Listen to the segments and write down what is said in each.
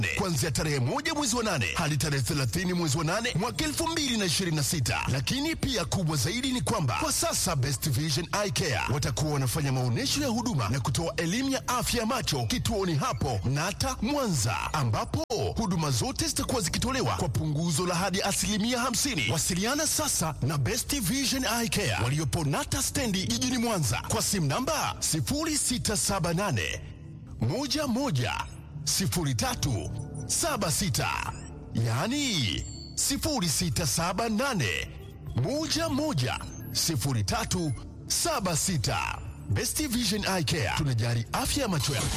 kuanzia tarehe moja mwezi wa nane hadi tarehe 30 mwezi wa nane mwaka 2026. Lakini pia kubwa zaidi ni kwamba kwa sasa Best Vision Eye Care watakuwa wanafanya maonyesho ya huduma na kutoa elimu ya afya ya macho kituoni hapo Nata Mwanza, ambapo huduma zote zitakuwa zikitolewa kwa punguzo la hadi asilimia 50. Wasiliana sasa na Best Vision Eye Care waliopo Nata stendi jijini Mwanza kwa simu namba 0678 11 03 76, yaani 0678 11 03 76. Best Vision Eye Care tunajali afya ya macho yako.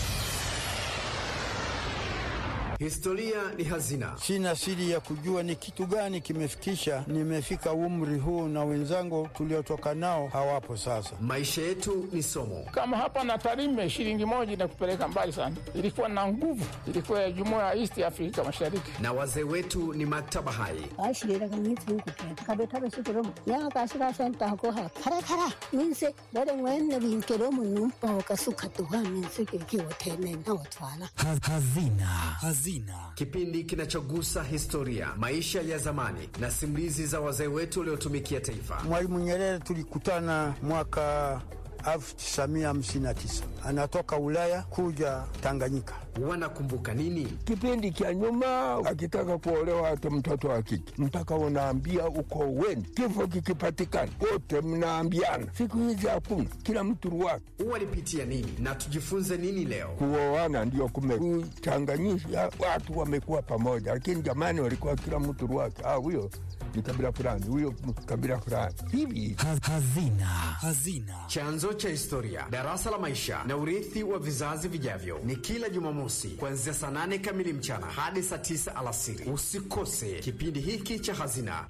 Historia ni hazina. Sina siri ya kujua ni kitu gani kimefikisha nimefika umri huu, na wenzangu tuliotoka nao hawapo sasa. Maisha yetu ni somo. Kama hapa na Tarime, shilingi moja inakupeleka mbali sana. Ilikuwa na nguvu, ilikuwa ya jumuiya ya East Afrika Mashariki. Na wazee wetu ni maktaba hai. Hazina. Hazina. Kipindi kinachogusa historia, maisha ya zamani na simulizi za wazee wetu waliotumikia taifa. Mwalimu Nyerere tulikutana mwaka 1959 anatoka Ulaya kuja Tanganyika. Wanakumbuka nini? Kipindi cha nyuma, akitaka kuolewa hata mtoto wa kike mpaka unaambia uko weni, kifo kikipatikana wote mnaambiana. Siku hizi hakuna, kila mtu ruwake. Walipitia nini na tujifunze nini leo? Kuoana ndio kumekuchanganyisha watu, wamekuwa pamoja, lakini jamani, walikuwa kila mtu ruwake. Ah, huyo ni kabila fulani, huyo kabila fulani, hivi Hazina. Hazina. Chanzo cha historia, darasa la maisha na urithi wa vizazi vijavyo, ni kila Jumamosi kuanzia saa nane kamili mchana hadi saa tisa alasiri. Usikose kipindi hiki cha Hazina.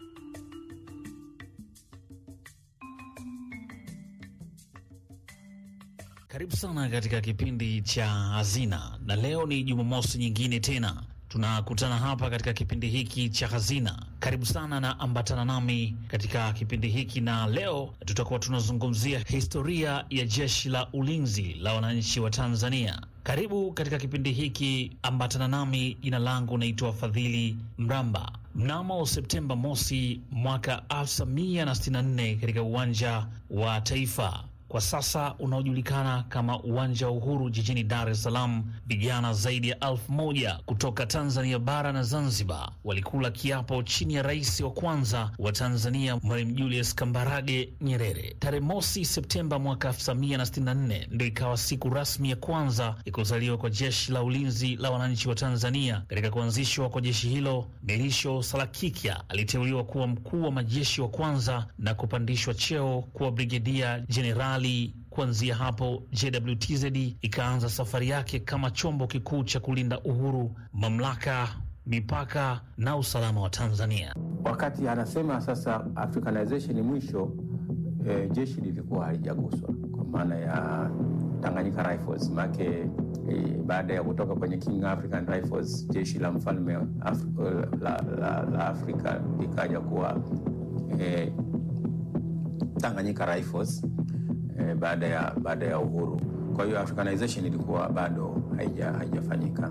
Karibu sana katika kipindi cha Hazina, na leo ni Jumamosi nyingine tena tunakutana hapa katika kipindi hiki cha Hazina. Karibu sana na ambatana nami katika kipindi hiki, na leo tutakuwa tunazungumzia historia ya Jeshi la Ulinzi la Wananchi wa Tanzania. Karibu katika kipindi hiki, ambatana nami. Jina langu naitwa Fadhili Mramba. Mnamo Septemba mosi mwaka 1964 katika uwanja wa Taifa kwa sasa unaojulikana kama uwanja wa Uhuru jijini Dar es Salaam, vijana zaidi ya elfu moja kutoka Tanzania bara na Zanzibar walikula kiapo chini ya rais wa kwanza wa Tanzania Mwalimu Julius Kambarage Nyerere. Tarehe mosi Septemba mwaka 1964 ndio ikawa siku rasmi ya kwanza ya kuzaliwa kwa Jeshi la Ulinzi la Wananchi wa Tanzania. Katika kuanzishwa kwa jeshi hilo, Melisho Salakikya aliteuliwa kuwa mkuu wa majeshi wa kwanza na kupandishwa cheo kuwa brigedia jenerali. Kuanzia hapo JWTZ ikaanza safari yake kama chombo kikuu cha kulinda uhuru, mamlaka, mipaka na usalama wa Tanzania. Wakati anasema sasa Africanization ni mwisho, e, jeshi lilikuwa halijaguswa kwa maana ya Tanganyika Rifles make e, baada ya kutoka kwenye King African Rifles, jeshi la mfalme Af la, la, la Afrika likaja kuwa e, Tanganyika Rifles e, baada ya baada ya uhuru. Kwa hiyo Africanization ilikuwa bado haija haijafanyika,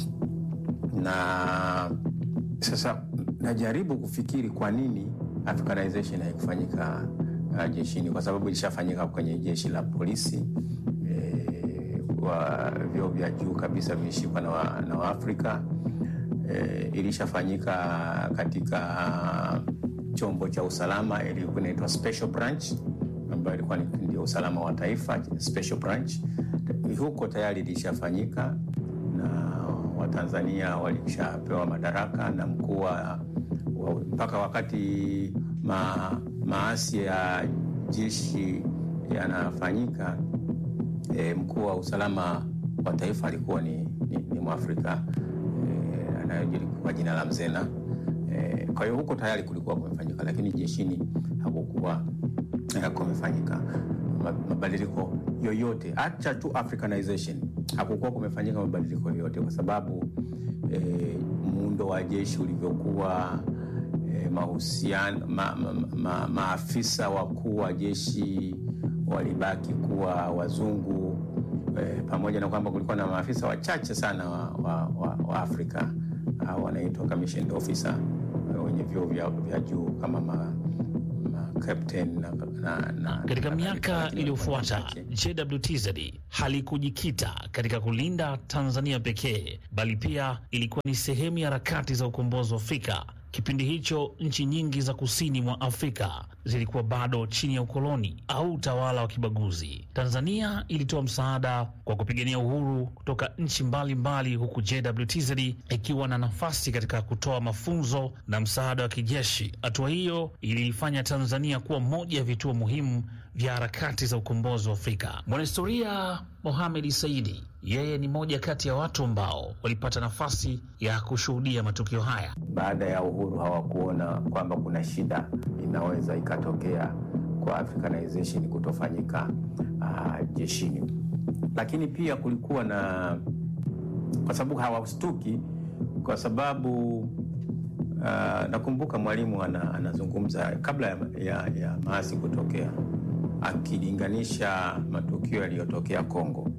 na sasa najaribu kufikiri kwa nini Africanization haikufanyika uh, jeshini, kwa sababu ilishafanyika kwenye jeshi la polisi e, wa vyeo vya juu kabisa vilishikwa na, wa, na Waafrika e, ilishafanyika katika chombo cha usalama ilikuwa inaitwa special branch ambayo ilikuwa ndio usalama wa taifa special branch. Huko tayari ilishafanyika na Watanzania walishapewa madaraka na mkuu wa mpaka wakati ma, maasi ya jeshi yanafanyika, e, mkuu wa usalama wa taifa alikuwa ni, ni, ni Mwafrika e, anayejulikana kwa jina la Mzena. E, kwa hiyo huko tayari kulikuwa kumefanyika, lakini jeshini hakukuwa kumefanyika mabadiliko yoyote, acha tu Africanization, hakukuwa kumefanyika mabadiliko yoyote kwa sababu e, muundo wa jeshi ulivyokuwa e, mahusiano ma, ma, ma, maafisa wakuu wa jeshi walibaki kuwa wazungu e, pamoja na kwamba kulikuwa na maafisa wachache sana wa, wa, wa, wa Afrika uh, wanaitwa commissioned officer uh, wenye vyeo vya, vya juu kama ma, ma captain na, na, na, Katika na- miaka lakini iliyofuata wachache. JWTZ halikujikita katika kulinda Tanzania pekee, bali pia ilikuwa ni sehemu ya harakati za ukombozi wa Afrika. Kipindi hicho nchi nyingi za kusini mwa Afrika zilikuwa bado chini ya ukoloni au utawala wa kibaguzi. Tanzania ilitoa msaada kwa kupigania uhuru kutoka nchi mbalimbali, huku JWTZ ikiwa na nafasi katika kutoa mafunzo na msaada wa kijeshi. Hatua hiyo iliifanya Tanzania kuwa moja ya vituo muhimu vya harakati za ukombozi wa Afrika. Mwanahistoria Mohamed Saidi, yeye ni moja kati ya watu ambao walipata nafasi ya kushuhudia matukio haya. baada ya uhuru hawakuona kwamba kuna shida inaweza ikatokea kwa Africanization kutofanyika uh, jeshini, lakini pia kulikuwa na kwa sababu hawastuki, kwa sababu uh, nakumbuka mwalimu ana, anazungumza kabla ya, ya, ya maasi kutokea akilinganisha matukio yaliyotokea Kongo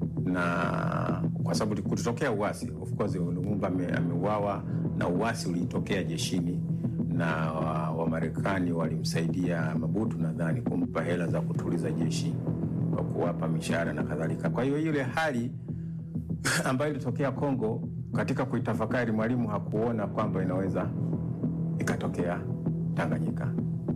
na kwa sababu kulitokea uasi, of course Lumumba ame- ameuawa na uasi ulitokea jeshini na Wamarekani walimsaidia Mabutu nadhani kumpa hela za kutuliza jeshi kwa kuwapa mishahara na kadhalika. Kwa hiyo ile hali ambayo ilitokea Kongo, katika kuitafakari, mwalimu hakuona kwamba inaweza ikatokea Tanganyika.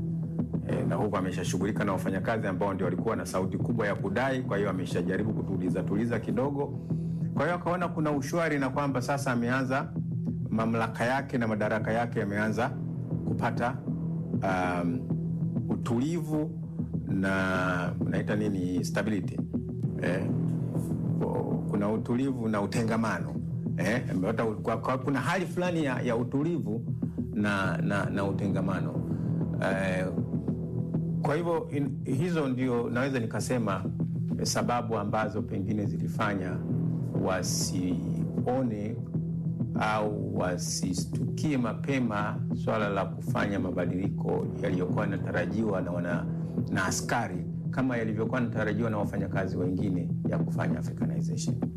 E, na huku ameshashughulika na wafanyakazi ambao ndio walikuwa na sauti kubwa ya kudai. Kwa hiyo ameshajaribu kutuliza tuliza kidogo. Kwa hiyo akaona kuna ushwari na kwamba sasa ameanza mamlaka yake na madaraka yake yameanza kupata um, utulivu na naita nini stability eh, kuna utulivu na utengamano eh, amepata u- kwa, kwa, kuna hali fulani ya, ya utulivu na, na, na utengamano eh, kwa hivyo in- hizo ndio naweza nikasema eh, sababu ambazo pengine zilifanya wasione au wasistukie mapema swala la kufanya mabadiliko yaliyokuwa yanatarajiwa na, wana, na askari kama yalivyokuwa yanatarajiwa na wafanyakazi wengine ya kufanya Africanization.